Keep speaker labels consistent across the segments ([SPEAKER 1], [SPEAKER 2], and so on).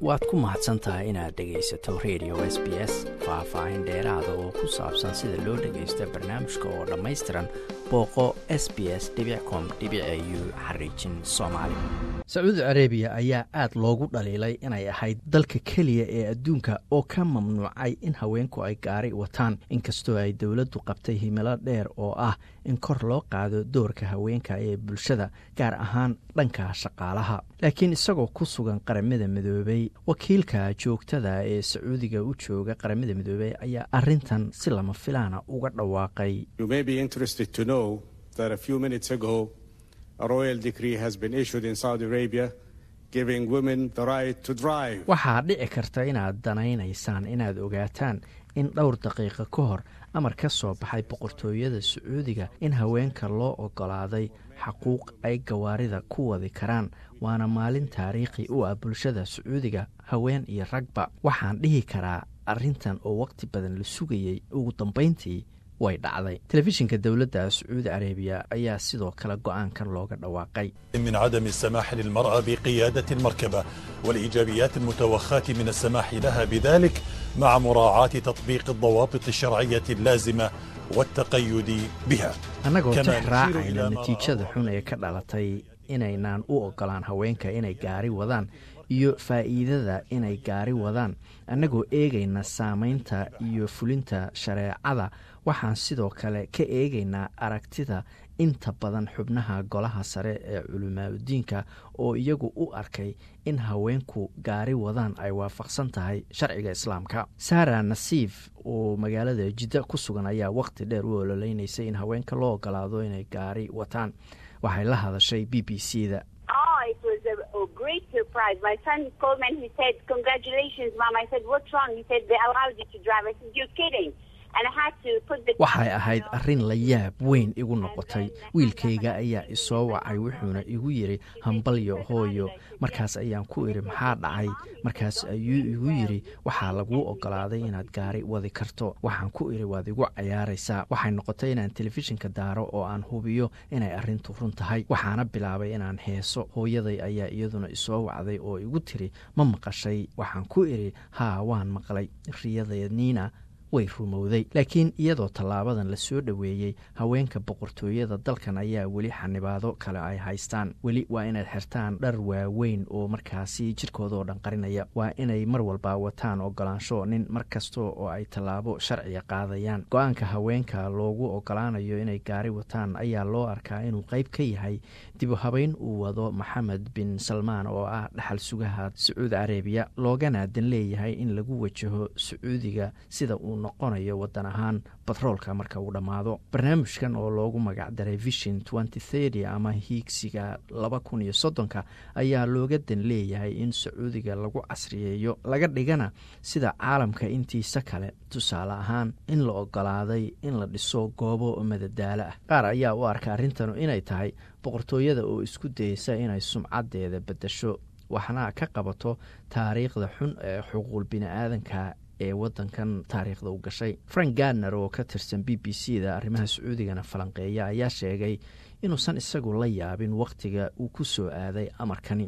[SPEAKER 1] waad ku mahadsan tahay inaad dhegaysato radio s b s faah-faahin dheeraada oo ku saabsan sida loo dhagaysto barnaamijka oo dhammaystiran booqo s b s com u xariijin soomaali sacuudi carabiya ayaa aad loogu dhaliilay inay ahayd dalka keliya ee adduunka oo ka mamnuucay in haweenku ay gaari wataan inkastoo ay dowladdu qabtay himilo dheer oo ah in kor loo qaado doorka haweenka ee bulshada gaar ahaan dhanka shaqaalaha laakiin isagoo ku sugan qaramada midoobay wakiilka joogtada ee sacuudiga u jooga qaramada midoobey ayaa arintan si lama filaana uga dhawaaqay waxaa dhici karta inaad danaynaysaan inaad ogaataan in dhowr daqiiqo ka hor amar ka soo baxay boqortooyada sacuudiga in haweenka loo ogolaaday xaquuq ay gawaarida ku wadi karaan waana maalin taariikhi u ah bulshada sacuudiga haween iyo ragba waxaan dhihi karaa arrintan oo waqti badan la sugayey ugu dambayntii way dhacday telefishinka dowladda sacuudi carabiya ayaa sidoo kale go-aankan looga dhawaaqay
[SPEAKER 2] من عدم السماح للمرأة بقيادة المركبة والإيجابيات المتوخاة من السماح لها بذلك مع مراعاة تطبيق الضوابط الشرعية اللازمة والتقيد بها
[SPEAKER 1] annagoo tix raacayna natiijada xun ee ka dhalatay inaynaan u ogolaan haweenka inay gaari wadaan iyo faa'iidada inay gaari wadaan annagoo eegayna saamaynta iyo fulinta shareecada waxaan sidoo kale ka eegaynaa aragtida inta badan xubnaha golaha sare ee culimaadudiinka oo iyagu u arkay in haweenku gaari wadaan ay waafaqsan tahay sharciga islaamka sara nasiif oo magaalada jidda ku sugan ayaa waqti dheer u ololeynaysay in haweenka loo ogolaado inay gaari wataan waxay la hadashay b b c da waxay ahayd arrin la yaab weyn igu noqotay wiilkayga ayaa isoo wacay wuxuuna igu yidhi hambalyo hooyo markaas ayaan ku idhi maxaa dhacay markaas ayuu igu yidhi waxaa laguu ogolaaday inaad gaari wadi karto waxaan ku idhi waad igu cayaaraysaa waxay noqotay inaan telefishinka daaro oo aan hubiyo inay arrintu run tahay waxaana bilaabay inaan heeso hooyaday ayaa iyaduna isoo wacday oo igu tiri ma maqashay waxaan ku idhi haa waan maqlay riyadaniina way rumowday laakiin iyadoo tallaabadan la soo dhoweeyey haweenka boqortooyada dalkan ayaa weli xanibaado kale ay haystaan weli waa inaad xirtaan dhar waaweyn oo markaasi jirkoodao dhan qarinaya waa inay mar walba wataan ogolaansho nin mar kasta oo ay tallaabo sharciga qaadayaan go-aanka haweenka loogu ogolaanayo inay gaari wataan ayaa loo arkaa inuu qayb ka yahay dibu habeyn uu wado maxamed bin salmaan oo ah dhaxal sugaha sacuudi carabiya loogana dan leeyahay in lagu wajaho sacuudiga sida uu noqonayo wadan ahaan batroolka marka uu dhammaado barnaamijkan oo loogu magacdaray vision enty ama hiigsiga laba kun iyo soddonka ayaa looga dan leeyahay in sacuudiga lagu casriyeeyo laga dhigana sida caalamka intiisa kale tusaale ahaan in la ogolaaday in la dhiso goobo madadaalo ah qaar ayaa u arka arrintanu inay tahay boqortooyada oo isku dayeysa inay sumcadeeda bedasho waxna ka qabato taariikhda xun ee xuquuq bini-aadanka ee wadankan taariikhda u gashay frank gardner oo ka tirsan b b c da arrimaha sacuudigana falanqeeya ayaa sheegay inuusan isagu la yaabin wakhtiga uu ku soo aaday amarkani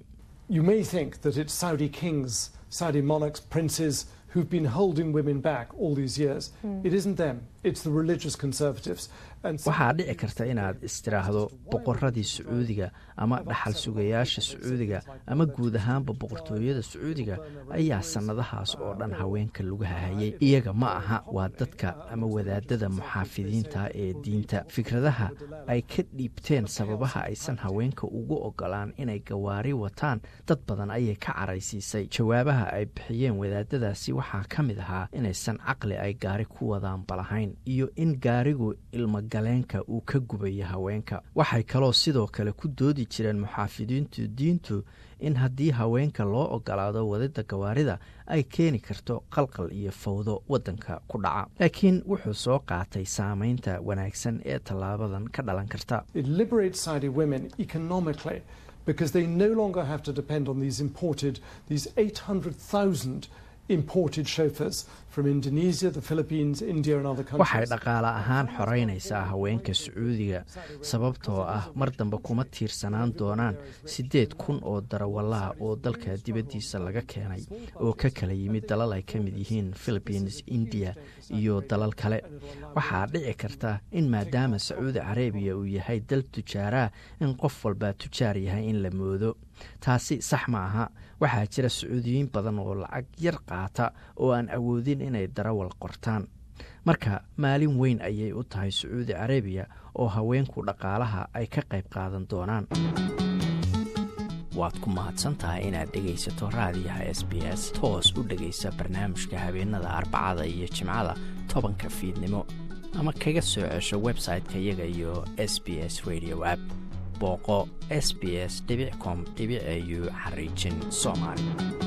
[SPEAKER 3] who've been holding women back all these years. Mm. It isn't them, it's the religious conservatives.
[SPEAKER 1] waxaa dhici karta inaad istiraahdo boqoradii sacuudiga ama dhaxal sugayaasha sacuudiga ama guud ahaanba boqortooyada sacuudiga ayaa sannadahaas oo dhan haweenka lagu hahayay iyaga ma aha waa dadka ama wadaadada muxaafidiinta ee diinta fikradaha ay ka dhiibteen sababaha aysan haweenka ugu ogolaan inay gawaari wataan dad badan ayay ka caraysiisay jawaabaha ay bixiyeen wadaadadaasi waxaa ka mid ahaa inaysan caqli ay gaari ku wadaan balahayn iyo in gaarigu ilma galeenka uu ka gubaya haweenka waxay kaloo sidoo kale ku doodi jireen muxaafidiintu diintu in haddii haweenka loo ogolaado wadida gawaarida ay keeni karto qalqal iyo fawdo waddanka ku dhaca laakiin wuxuu soo qaatay saamaynta wanaagsan ee tallaabadan ka dhalan karta
[SPEAKER 3] because they no longer have to depend on these imported, these 800,000 imported chauffeurs from Indonesia, the Philippines, India and other countries.
[SPEAKER 1] waxay dhaqaale ahaan xoreynaysaa haweenka sacuudiga sababtoo ah mar dambe kuma tiirsanaan doonaan siddeed kun oo darawalaha oo dalka dibaddiisa laga keenay oo ka kala yimid dalal ay ka mid yihiin philippines india iyo dalal kale waxaa dhici karta in maadaama sacuudi carabiya uu yahay dal tujaaraah in qof walbaa tujaar yahay in la moodo taasi sax ma aha waxaa jira sacuudiyiin badan oo lacag yar qaata oo aan awoodin inay darawal qortaan marka maalin weyn ayay u tahay sacuudi carabiya oo haweenku dhaqaalaha ay ka qayb qaadan doonaan waad ku mahadsan tahay inaad dhegaysato raadiyaha s b s toos u dhegaysa barnaamijka habeenada arbacada iyo jimcada tobanka fiidnimo ama kaga soo cesho website-ka iyaga iyo s b s radio app booqo s b s com au xariijin soomaali